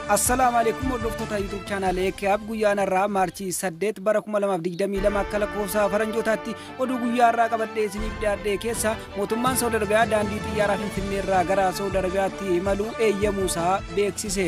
Assalaamu alaikum hordoftoota YouTube chaanaalee Ekeab guyyaan irraa maarchii 8 bara 2022 akka lakkoofsa faranjootaatti oduu guyyaa irraa qabadhee isiniif dhiyaadhee keessa mootummaan Saudi Arabiyaa daandii xiyyaaraa Finfinnee irraa gara Saudi Arabiyaatti imaluu eeyyamuusaa beeksise.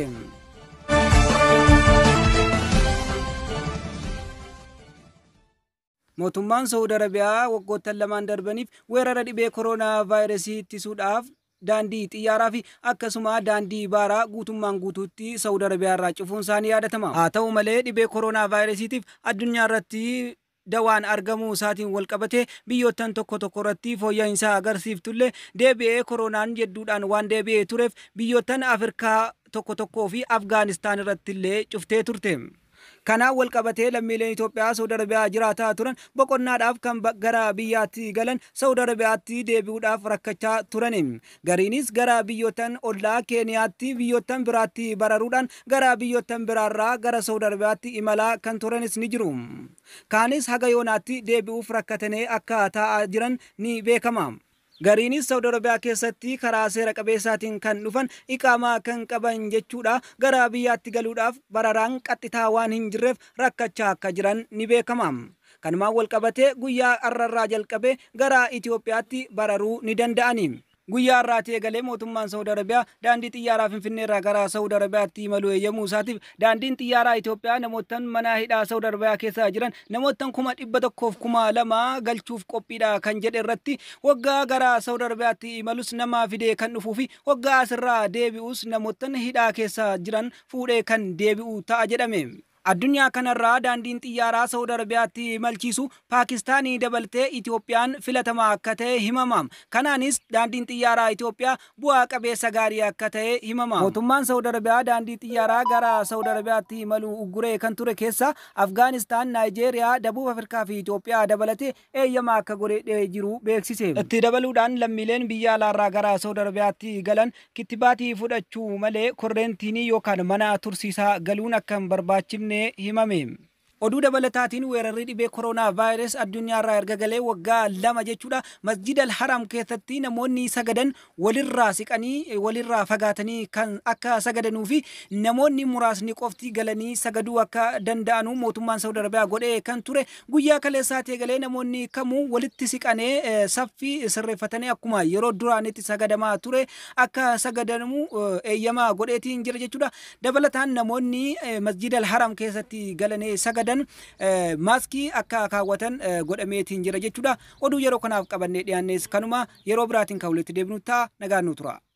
Mootummaan Saudi Arabiyaa waggoottan lamaan darbaniif weerara dhibee kooroonaa vaayirasii ittisuudhaaf daandii xiyyaaraa fi akkasuma daandii baaraa guutummaan guutuutti Saudi Arabiyaa irraa cufuun isaanii yaadatama. Haa ta'u malee dhibee kooroonaa vaayirasiitiif addunyaa irratti dawaan argamuu isaatiin wal qabatee biyyoottan tokko tokko irratti fooyya'insa agarsiiftullee deebi'ee kooroonaan jedduudhaan waan deebi'ee tureef biyyoottan Afrikaa tokko tokkoo fi Afgaanistaan irratti illee cuftee turte. Kanaan wal qabatee lammiileen Itoophiyaa Saudi Arabiyaa jiraataa turan boqonnaadhaaf kan gara biyyaatti galan Saudi Arabiyaatti deebi'uudhaaf rakkachaa turani. Gariinis gara biyyoottan ollaa Keeniyaatti biyyoottan biraatti bararuudhaan gara biyyoottan biraarraa gara Saudi Arabiyaatti imalaa kan turanis ni jiru. Kaanis haga yoonaatti deebi'uuf rakkatanii akka taa'aa jiran ni beekama. Gariinis Saudi Arabiyaa keessatti karaa seera qabeessaatiin kan dhufan iqaamaa kan qaban jechuudha gara biyyaatti galuudhaaf bararaan qaxxitaa waan hin jirreef rakkachaa akka jiran ni beekama. Kanumaan wal qabatee guyyaa har'arraa jalqabee gara Itoophiyaatti bararuu ni danda'ani. Guyyaa har'aatti eegalee mootummaan Saudi Arabiyaa daandii xiyyaaraa Finfinnee irraa gara Saudi Arabiyaatti imaluu eeyyamuu isaatiif daandiin xiyyaaraa Itoophiyaa namoottan mana hidhaa Saudi Arabiyaa keessa jiran namoottan kuma dhibba tokkoof kuma lama galchuuf qophiidha kan jedhe irratti waggaa gara Saudi Arabiyaatti imalus nama fidee kan dhufuu fi waggaa asirraa deebi'us namoottan hidhaa keessa jiran fuudhee kan deebi'u ta'a jedhame. Addunyaa kanarraa daandiin xiyyaaraa Saudi Arabiyaatti imalchiisu Paakistaanii dabaltee Itoophiyaan filatamaa akka ta'e himama. Kanaanis daandiin xiyyaaraa Itoophiyaa bu'aa qabeessa gaarii akka ta'e himama. Mootummaan Saudi Arabiyaa daandii xiyyaaraa gara Saudi Arabiyaatti imaluu ugguree kan ture keessa Afgaanistaan, Naayijeeriyaa, Dabuuf Afrikaa fi Itoophiyaa dabalatee eeyyama akka godhee jiru beeksise. Itti dabaluudhaan lammiileen biyya alaarraa gara Saudi Arabiyaatti galan kittibaatii fudhachuu malee korreentiinii yookaan mana tursiisaa galuun akka hin barbaachifne himame. Oduu dabalataatiin weerarri dhibee kooroonaa vaayirus addunyaarraa erga galee waggaa lama jechuudha. Masjid al-Haram keessatti namoonni sagadan walirraa siqanii walirraa fagaatanii kan akka sagadanuu fi namoonni muraasni qofti galanii sagaduu akka danda'anu mootummaan Saudi Arabiyaa godhee kan ture. Guyyaa kaleessaatti eegalee namoonni kamuu walitti siqanee saffii sirreeffatanii akkuma yeroo duraanitti sagadamaa ture akka sagadamu eeyyama godheetiin jira jechuudha. Dabalataan namoonni masjid al-Haram keessatti galanii sagadan sagadan maaskii akka kaawwatan godhameetiin jira jechuudha. Oduu yeroo kanaaf qabannee dhiyaannes kanuma yeroo biraatiin kan walitti deebinu ta'a nagaan nu tura.